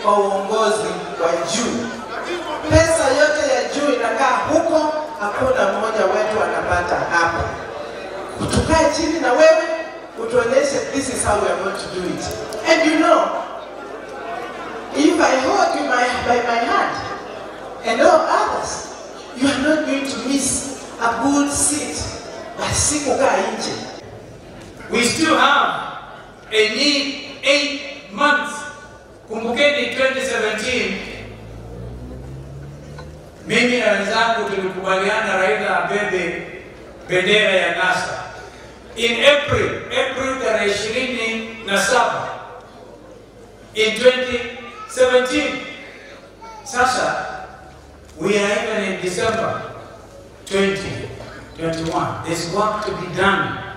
kwa uongozi wa juu. Pesa yote ya juu inakaa huko, hakuna mmoja wetu anapata hapa. Tukae chini na wewe utuonyeshe this is how we are going to do it. And you know, if I hold you my, by my hand and all others, you are not going to miss a good seat. Basi kukaa nje. We still have a need eight months. Kumbukeni 2017 mimi na wenzangu tulikubaliana Raila abebe bendera ya NASA. In April, April tarehe ishirini na saba in 2017. Sasa we are even in December 2021. There's work to be done